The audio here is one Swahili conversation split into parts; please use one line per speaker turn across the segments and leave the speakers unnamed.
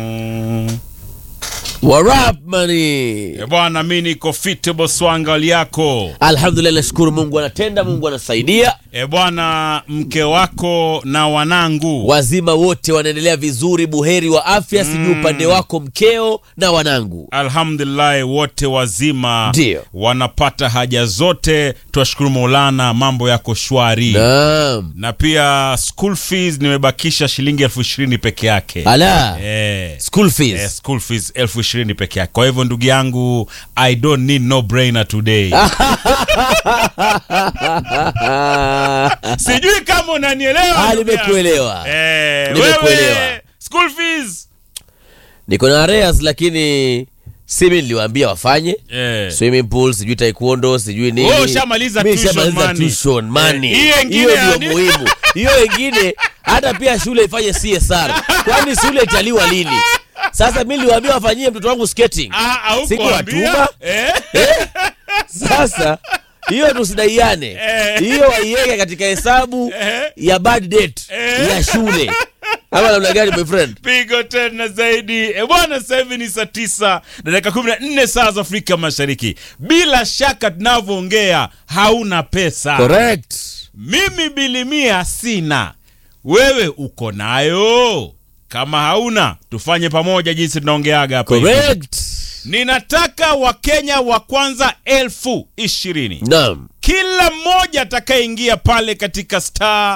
Warap money.
Eh, bwana, mi niko fit Boswanga hali yako.
Alhamdulillah, nashukuru Mungu anatenda, Mungu anasaidia.
E bwana, mke wako na wanangu
Wazima wote wanaendelea vizuri, buheri wa afya. Sijui upande wako mkeo na wanangu.
alhamdulillah, wote wazima
Ndio.
wanapata haja zote, twashukuru Maulana, mambo yako shwari
Naam.
na pia school fees nimebakisha shilingi elfu ishirini peke yake
Ala.
eh.
School
Eh,
fees.
school fees elfu ishirini peke yake. Kwa hivyo ndugu yangu, I don't need no brainer today. Sijui kama unanielewa.
Ah,
ndugu yangu.
nimekuelewa.
Eh,
Nimekuelewa.
wewe school fees
Niko na areas lakini si mimi niliwaambia wafanye
eh.
swimming pool, sijui taekwondo, sijui nini.
Wewe ushamaliza
Mimi
tuition
nishamaliza
money.
tuition money.
Eh, hiyo ingine
Hiyo
yani-
ndio muhimu. Hiyo ingine hata pia shule ifanye CSR. Kwani shule italiwa lini? Sasa mimi niliwaambia wafanyie mtoto wangu skating.
Ah, haukuambia?
Sikuwatuma.
Eh?
Sasa hiyo tusidaiane,
Eh.
hiyo waiweke katika hesabu
Eh.
ya bad debt
Eh.
ya shule. Ama namna gani my friend?
pigo tena zaidi e bwana sasa hivi ni saa tisa na dakika kumi na nne saa za afrika mashariki bila shaka tunavyoongea hauna pesa
Correct.
mimi bilimia sina wewe uko nayo kama hauna tufanye pamoja jinsi tunaongeaga hapa hivi.
Correct.
ninataka wakenya wa kwanza elfu ishirini
Naam.
kila mmoja atakayeingia pale katika star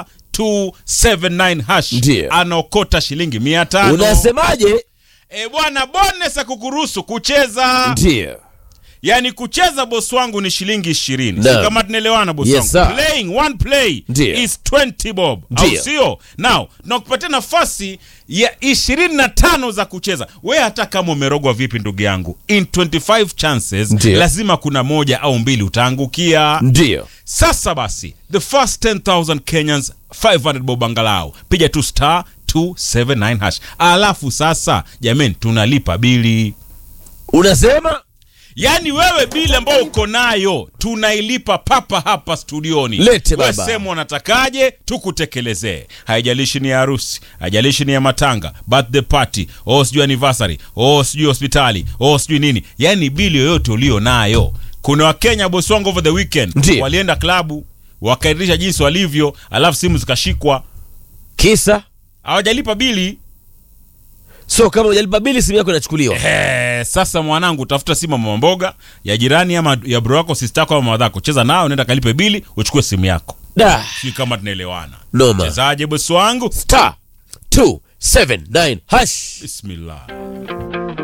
279 hash
Ndiyo.
anaokota shilingi mia tano
Unasemaje?
e bwana bonus akukuruhusu kucheza
Ndio.
yani kucheza bosi wangu ni shilingi ishirini
Naam.
si kama tunaelewana bosi
Yes,
wangu
sir.
playing one play
Ndiyo.
is 20 bob au
Ndiyo.
sio now tunakupatia nafasi ya ishirini na tano za kucheza we hata kama umerogwa vipi ndugu yangu in 25 chances
Ndiyo.
lazima kuna moja au mbili utaangukia
Ndio.
sasa basi the first 10000 kenyans 500 bob angalau piga tu star 279 hash alafu sasa jamani tunalipa bili
Unasema
yaani wewe bili ambayo uko nayo tunailipa papa hapa studioni
Lete
Wewe
baba.
sema unatakaje tukutekelezee haijalishi ni ya harusi haijalishi ni ya matanga birthday party o sijui anniversary o sijui hospitali o sijui nini yaani bili yoyote ulio nayo kuna wakenya bosi wangu over the weekend
Ndiyo.
walienda klabu wakairisha jinsi walivyo alafu simu zikashikwa
kisa
hawajalipa bili
so kama hujalipa bili simu yako inachukuliwa.
Eh, sasa mwanangu tafuta simu ya mama mboga ya jirani ama ya bro wako sister yako ama madhako cheza nao nenda kalipe bili uchukue simu yako
Da.
si kama tunaelewana
Noma.
chezaje bosi wangu
Star 279 hash.
bismillah